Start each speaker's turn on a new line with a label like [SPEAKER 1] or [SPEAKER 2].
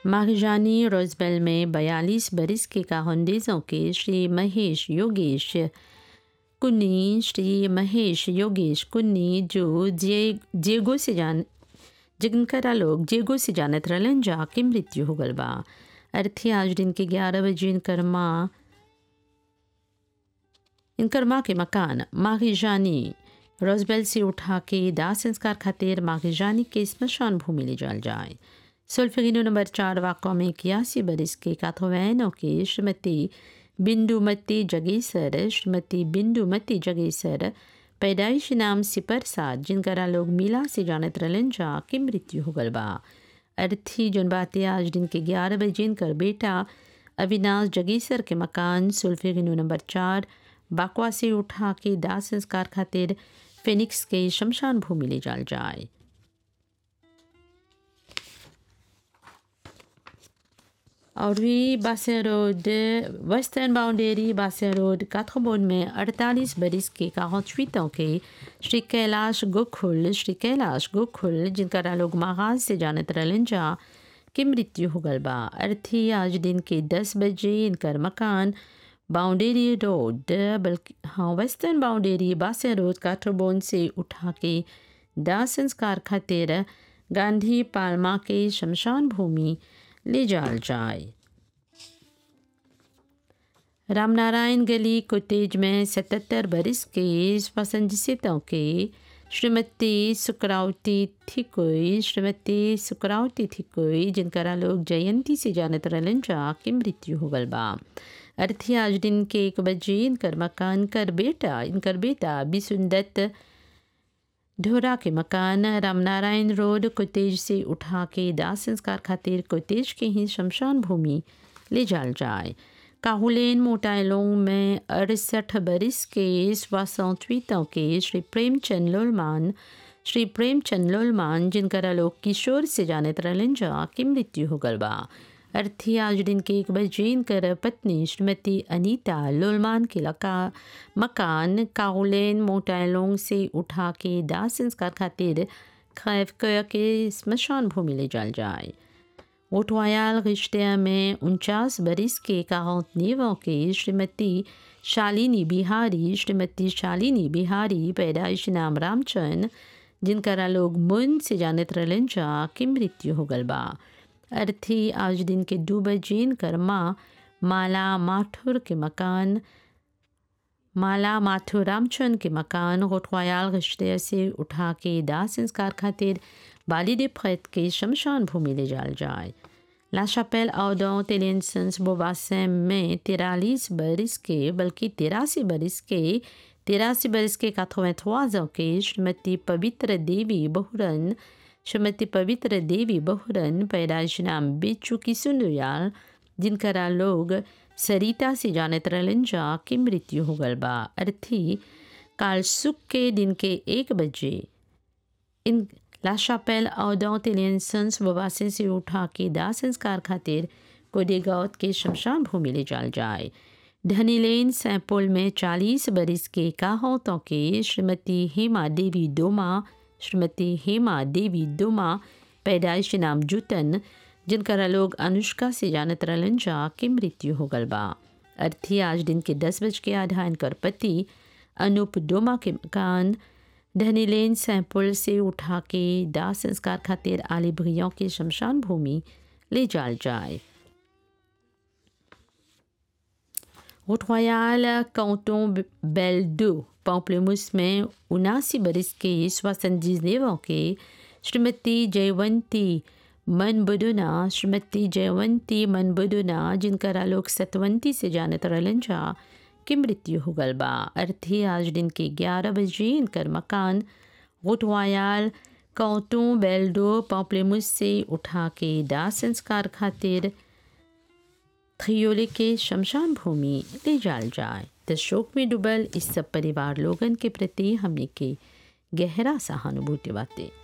[SPEAKER 1] मारिजानी रोजबेल में बयालीस बरिस के काहंडेजों के श्री महेश योगेश कुन्नी श्री महेश योगेश कुन्नी जो जे जेगो से जान जिनकरा लोग जेगो से जानत रहलन जा के मृत्यु हो गल बा अर्थी आज दिन के ग्यारह बजे इनकर माँ इनकर माँ के मकान मागिजानी रोजबेल से उठा के दाह संस्कार खातिर मागिजानी के स्मशान भूमि ले जाल जाए सुल्फिनो नंबर चार वाक़ों में इक्यासी बरिस के काथोवैनों के श्रीमती बिंदुमती जगेसर श्रीमती बिंदुमती जगेसर पैदाइश नाम सिपर साद जिनकरा लोग मिला से जानत रहलन जा के मृत्यु हो गल बा अर्थी जन बातें आज दिन के ग्यारह बजे इनकर बेटा अविनाश जगेसर के मकान सुल्फिनो नंबर चार बाकवा से उठा के दाह संस्कार खातिर फिनिक्स के शमशान भूमि ले जाल जाए और भी बासिया रोड वेस्टर्न बाउंडेरी बासिया रोड काथोबोन में 48 बरिस के काहचवीतों के श्री कैलाश गोखुल श्री कैलाश गोखुल जिनका लोग मागाज से जानत रहलन जा की मृत्यु हो गल बा अर्थी आज दिन के 10 बजे इनकर मकान बाउंडेरी रोड बल्कि हाँ वेस्टर्न बाउंडेरी बासिया रोड काठरबोन से उठा के दाह संस्कार खातिर गांधी पालमा के शमशान भूमि ले जाल जाए रामनारायण गली कोटेज में सतहत्तर बरिस के पसंदीतों के श्रीमती सुकरावती थिकोई श्रीमती सुकरावती थिकोई जिनकरा लोग जयंती से जानत रहलन जा की मृत्यु हो गल बा अर्थी आज दिन के एक बजे इनकर मकान कर बेटा इनकर बेटा बिसुंदत ढोरा के मकान रामनारायण रोड कोतेज से उठा के दाह संस्कार खातिर कोतेज के ही शमशान भूमि ले जाल जाए काहुलेन मोटाइलोंग में अड़सठ बरिस के स्वासौचवीतों के श्री प्रेमचंद लोलमान श्री प्रेमचंद लोलमान जिनकरा लोग किशोर से जानत रहलन जा की मृत्यु हो गल बा अर्थी आज दिन के एक बजे इनकर पत्नी श्रीमती अनीता लोलमान के लका मकान काउलेन मोटाइलोंग से उठा के दाह संस्कार खातिर खैफ के स्मशान भूमि ले जाल जाए ओटवायाल रिश्ते में उनचास बरिस के काहनीवों के श्रीमती शालिनी बिहारी श्रीमती शालिनी बिहारी पैदाइश नाम रामचंद जिनकरा लोग मुन से जानत रहलन जा की मृत्यु हो गल बा अर्थी आज दिन के दो बजे कर माँ माला माथुर के मकान माला माथुर रामचंद के मकान गोठवायाल रिश्ते से उठा के दाह संस्कार खातिर बालिद फैत के शमशान भूमि ले जाल जाए ला शापेल आउडों तेलेंसंस बोबासम में तिरालीस बरिस के बल्कि तिरासी बरिस के तिरासी बरिस के काथोवेथवाजों के श्रीमती पवित्र देवी बहुरन श्रीमती पवित्र देवी बहुरन पैदाइश नाम बेचू की सुंदुयाल जिनकरा लोग सरिता से जानत रहलन जा की मृत्यु हो गल बा अर्थी काल सुख के दिन के एक बजे इन ला शापेल औदौ तेलियंसंस वबासे से उठा के दाह संस्कार खातिर कोडेगांव के शमशान भूमि ले जाल जाए धनीलेन सैंपोल में चालीस बरिस के काहोतों के श्रीमती हेमा देवी दोमा श्रीमती हेमा देवी दुमा पैदाइश नाम जुतन जिनकरा लोग अनुष्का से जानत रहलन जा के मृत्यु हो गल बा अर्थी आज दिन के दस बज के आधा इनकर पति अनूप डोमा के मकान धनीलेन सैंपल से उठा के दाह संस्कार खातिर आली भैयों के शमशान भूमि ले जाल जाए रोयाल काउंटों बेल्डो पॉम्पलेमुस में उनासी बरिस के सोixante-dix-neuf के श्रीमती जयवंती मनबुदुना श्रीमती जयवंती मनबुदुना जिनकरा लोग सतवंती से जानत रहलन जा की मृत्यु हो गल बा अर्थी आज दिन के ग्यारह बजे इनकर मकान गोटवायाल कौतों बेल्डो पॉम्पलेमुस से उठा के दाह संस्कार खातिर थयोले के शमशान भूमि ले जाल जाए तो शोक में डूबल इस सब परिवार लोगन के प्रति हमने के गहरा सहानुभूति बातें